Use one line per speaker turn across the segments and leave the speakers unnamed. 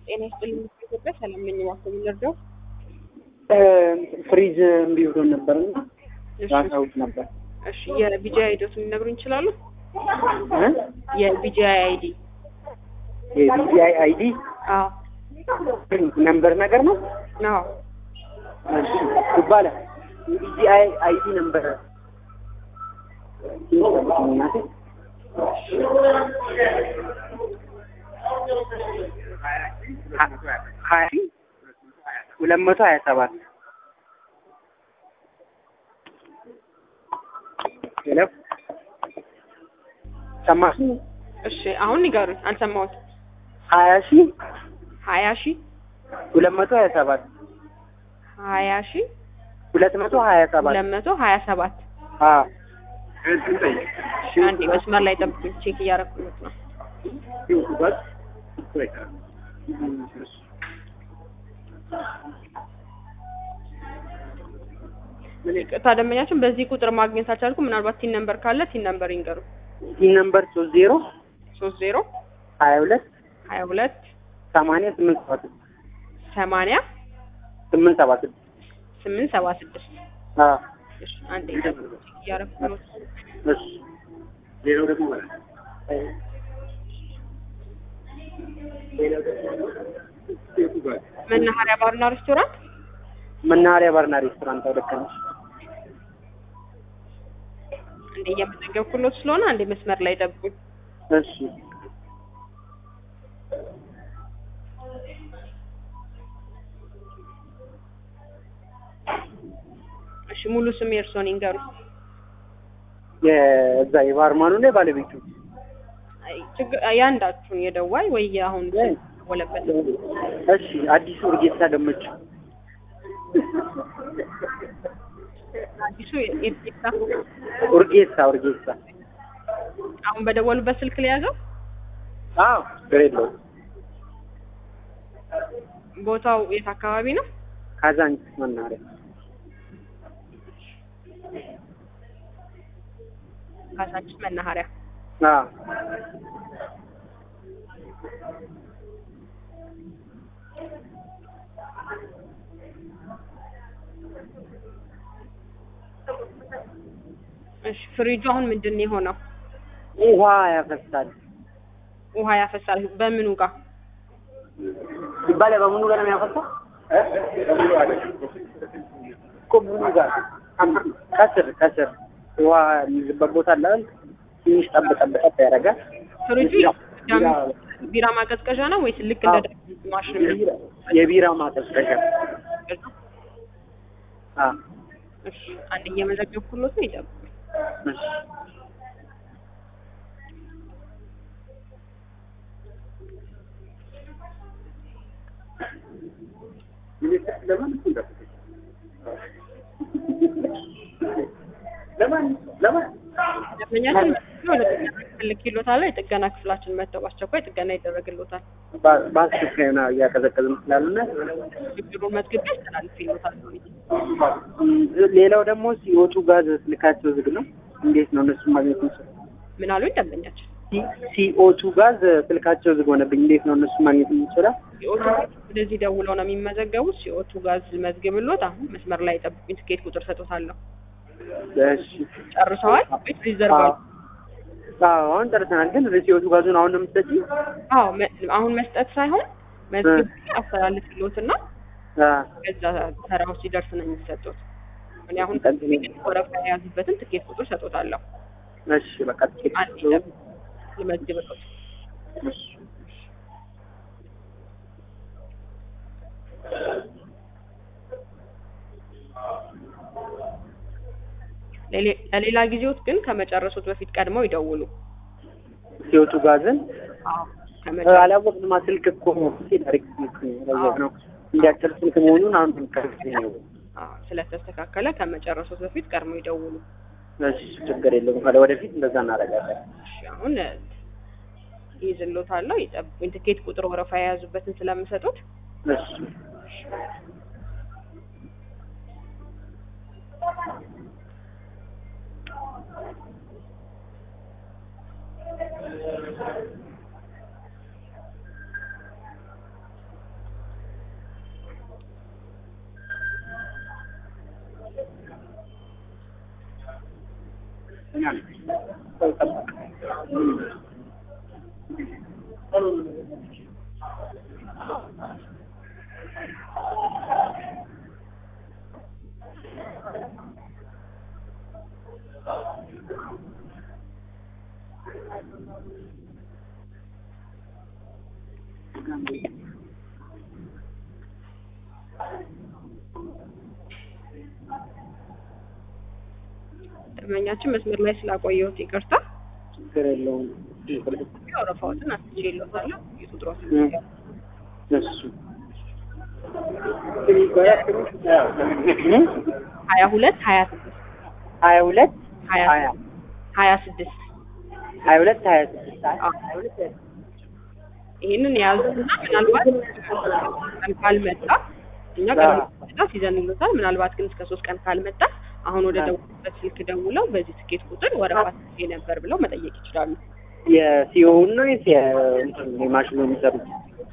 ጤና ይስጥልኝ ኢትዮጵያ ሰላም ነኝ። እባክዎ ምን ልርዳው?
ፍሪጅ እምቢ ብሎን ነበር እና
እሺ
ራሳውት ነበር
እሺ የቢጂአይ አይዲዎትን ሊነግሩኝ ይችላሉ?
እ?
የቢጂአይ አይዲ
የቢጂአይ አይዲ
አዎ
ነምበር ነገር ነው
አዎ
እሺ ይባላል የቢጂአይ አይዲ ነምበር ሀያ ሁለት መቶ ሀያ ሰባት ሄሎ ሰማሽ
እሺ አሁን ንገሩኝ። አልሰማሁት።
ሀያ ሺህ
ሀያ ሺህ
ሁለት መቶ ሀያ ሰባት
ሀያ ሺህ
ሁለት መቶ ሀያ ሰባት
ሁለት መቶ ሀያ ሰባት
አዎ
እሺ አንዴ መስመር ላይ ጠብቁኝ። ቼክ እያደረኩት ነው። ይቅርታ ደንበኛችን በዚህ ቁጥር ማግኘት አልቻልኩም። ምናልባት ቲን ነምበር ካለ ቲን ነምበር ይንገሩ።
ይህ ነምበር ሶስት ዜሮ
ሶስት ዜሮ
ሀያ ሁለት
ሀያ ሁለት
ሰማንያ ስምንት ሰባ ስድስት
ሰማንያ
ስምንት ሰባ ስድስት
ስምንት ሰባ ስድስት
አዎ
እሺ አንዴ ጠብቁ። ቼክ እያደረኩት ነው።
እሺ ሌላው ደግሞ
መናኸሪያ ባርና ሬስቶራንት
መናኸሪያ ባርና ሬስቶራንት ልክ ነሽ።
አንዴ እየመዘገብኩሎት ስለሆነ አንዴ መስመር ላይ ጠብቁኝ።
እሺ
እሺ ሙሉ ስም የእርስዎን ይንገሩ።
የዛ የባርማኑ ነው የባለቤቱ
አይ ችግር ያንዳችሁን የደዋይ ወይ አሁን ወለበት
እሺ አዲሱ እርጌሳ ገመቹ
አዲሱ የኢትዮጵያ
ኡርጌሳ ኡርጌሳ
አሁን በደወሉበት ስልክ ላይ ያዘው
አዎ ችግር የለውም
ቦታው የት አካባቢ ነው?
ካዛንቺስ መናኸሪያ
ካሳንቺስ መናኸሪያ።
አዎ
እሺ ፍሪጁ አሁን ምንድን ነው የሆነው?
ውሃ ያፈሳል
ውሃ ያፈሳል። በምኑ ጋር?
ይባላል በምኑ ጋር ነው የሚያፈሳው እኮ ምኑ ጋር ከስር ከስር ውሃ የሚይዝበት ቦታ አለ አይደል? ትንሽ ጠብ ጠብ ጠብ ያደርጋል
ፍሪጁ ዳም ቢራ ማቀዝቀዣ ነው ወይስ ልክ እንደ ዳም ማሽን ነው?
የቢራ ማቀዝቀዣ አ
እሺ አንድ እየመዘገብኩሎት ነው ይጠብቁ።
እሺ
ደንበኛችን ወደ ጥገና ክፍል ልኬሎታል። የጥገና ክፍላችን መጥተው በአስቸኳይ ጥገና ይደረግሎታል።
ባ- በአስቸኳይ ነው እያቀዘቀዝን ስላሉና
ችግሩን መዝግቤ አስተላልፌሎታል።
ሌላው ደግሞ ሲወጡ ጋዝ ስልካቸው ዝግ ነው። እንዴት ነው እነሱ ማግኘት የሚችለው?
ምን አሉኝ ደንበኛችን?
ሲኦቱ ጋዝ ስልካቸው ዝግ ሆነብኝ። እንዴት ነው እነሱ ማግኘት የሚችለው?
ሲኦቱ ወደዚህ ደውለው ነው የሚመዘገቡት። ሲኦቱ ጋዝ መዝግብሎት አሁን መስመር ላይ ጠብቁኝ። ትኬት ቁጥር ሰጥቶታለሁ።
እሺ
ጨርሰዋል ወይስ ሪዘርቭ አሉ?
አዎ አሁን ጨርሰናል። ግን ሲኦቱ ጋዙን አሁን ነው የምትሰጪው?
አዎ መ- አሁን መስጠት ሳይሆን መዝግብ አስተላልፍሎትና
አ
ከዛ ተራው ሲደርስ ነው የሚሰጡት። እኔ አሁን
ጠብቁኝ።
ወረፋ የያዙበትን ትኬት ቁጥር ሰጥቶታለሁ።
እሺ በቃ ትኬት
አንድ ልመዝግብሎት።
እሺ
ለሌ- ለሌላ ጊዜዎት ግን ከመጨረሱት በፊት ቀድመው ይደውሉ።
ሲወጡ ጋዝን
አዎ ከመጨረሱ
አላወቅንማ። ስልክ እኮ ዳይሬክት ስልክ ነው ነው እንዲያጭር ስልክ መሆኑን አሁን ከርስ ነው።
አዎ ስለተስተካከለ ከመጨረሱት በፊት ቀድመው ይደውሉ።
እሺ ችግር የለውም። ካለ ወደፊት እንደዛ እናደርጋለን።
እሺ አሁን ይይዝሎታለሁ። ይጠብቁኝ። ትኬት ቁጥር ወረፋ የያዙበትን ስለምሰጡት
እሺ ሰው ጠበቅ
ደንበኛችን መስመር ላይ ስላቆየሁት ይቅርታ።
ችግር የለውም።
ወረፋዎትን አስችሎታለሁ። የቁጥሮትን
እም። እሱ እም?
ሀያ ሁለት ሀያ ስድስት
ሀያ ሁለት
ሀያ
ሀያ
ሀያ ስድስት
ሀያ ሁለት ሀያ ስድስት
አዎ። ይህንን የያዙትና ምናልባት ቀን ካልመጣ እኛ
አዎ።
ቀን ይዘንሉታል። ምናልባት ግን እስከ ሶስት ቀን ካልመጣ አሁን ወደ
አዎ።
ደውሉበት ስልክ ደውለው በዚህ ትኬት ቁጥር ወረፋ ትኬ ነበር ብለው መጠየቅ ይችላሉ።
የሲኦውን ነው ወይስ የእንትን የማሽኑ የሚሰሩት?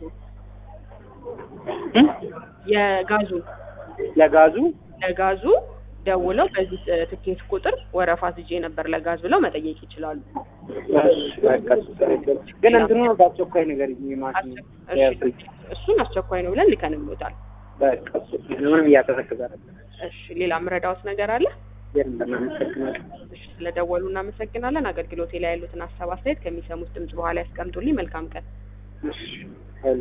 እም?
የጋዙ
ለጋዙ
ለጋዙ ደውለው በዚህ ትኬት ቁጥር ወረፋ ትጄ ነበር ለጋዝ ብለው መጠየቅ ይችላሉ።
እሺ፣ በቃ ችግር የለውም። ግን እንትኑ በአስቸኳይ ነገር የማሽኑ
እሺ፣
የፍሪጅ
እሱን አስቸኳይ ነው ብለን ልከንሎታል።
በቃ እሱ ምንም እያደረግክ ዛሬ
እሺ፣ ሌላ ምረዳውት ነገር አለ?
የለም። አመሰግናለሁ።
እሺ፣ ስለደወሉ እናመሰግናለን። አገልግሎቴ ላይ ያሉትን ሀሳብ አስተያየት ከሚሰሙት ድምጽ በኋላ ያስቀምጡልኝ። መልካም ቀን።
እሺ